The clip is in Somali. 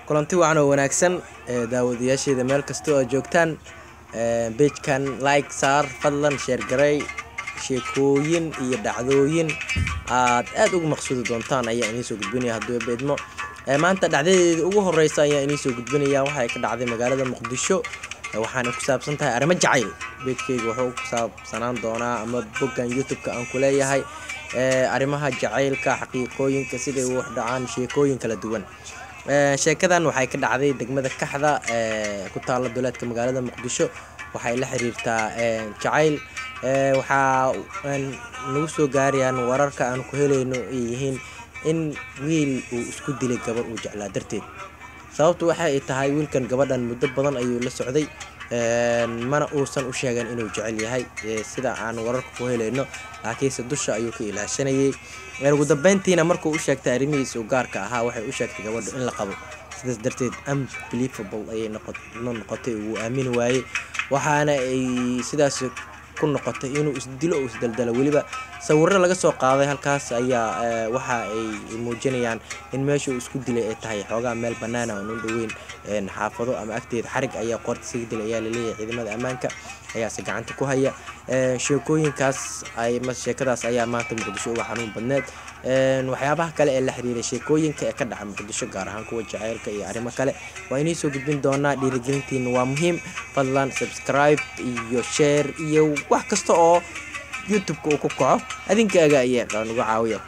kulanti wacan oo wanaagsan daawadayaasheeda meel kastoo aad joogtaan bejkan like saar fadlan sheergaray sheekooyin iyo dhacdooyin aad aad ugu maqsuudi doontaan ayaa iniisoo gudbinaya hadduu beedmo maanta dhacdadeeda ugu horeysa ayaa iniisoo gudbinaya waxay ka dhacday magaalada muqdisho waxaana ku saabsan tahay arrimo jacayl beejkeyga wuxuu ku saabsanaan doonaa ama boggan youtube-ka aan ku leeyahay arrimaha jacaylka xaqiiqooyinka siday u dhacaan sheekooyin kala duwan sheekadan waxay ka dhacday degmada kaxda ku taalla duleedka magaalada muqdisho waxay la xiriirtaa jacayl waxaa nagu soo gaarayaan wararka aan ku helayno ay yihiin in wiil uu isku dilay gabar uu jeclaa darteed sababtu waxa ay tahay wiilkan gabadhan muddo badan ayuu la socday mana uusan u sheegan inuu jecel yahay sida aan wararka ku helayno laakiinse dusha ayuu ka ilaashanayay ugu dambeyntiina markuu u sheegtay arrimihiisa u gaarka ahaa waxay u sheegtay gabadhu in la qabo sidaas darteed unbelievable ayay noqotay uu aamini waayey waxaana ay sidaas ku noqotay inuu isdilo uu isdaldalo weliba sawiro laga soo qaaday halkaas ayaa waxa ay muujinayaan in meesha uu isku dilay ay tahay xoogaa meel banaana aan u dhoweyn xaafado ama agteeda xarig ayaa qoorta isaga dilay ayaa laleeyahay ciidamada ammaanka ayaase gacanta ku haya sheekooyinkaas sheekadaas ayaa maanta muqdisho uga xanuun badneed waxyaabaha kale ee la xiriiray sheekooyinka ee ka dhaca muqdisho gaar ahaan kuwa jaceylka iyo arrimo kale waa inii soo gudbin doonaa dhiirigelintiina waa muhiim fadlan subscribe iyo share iyo wax kasta oo youtube-ka uu ku kaco adinkaaga ayaa nuga caawiya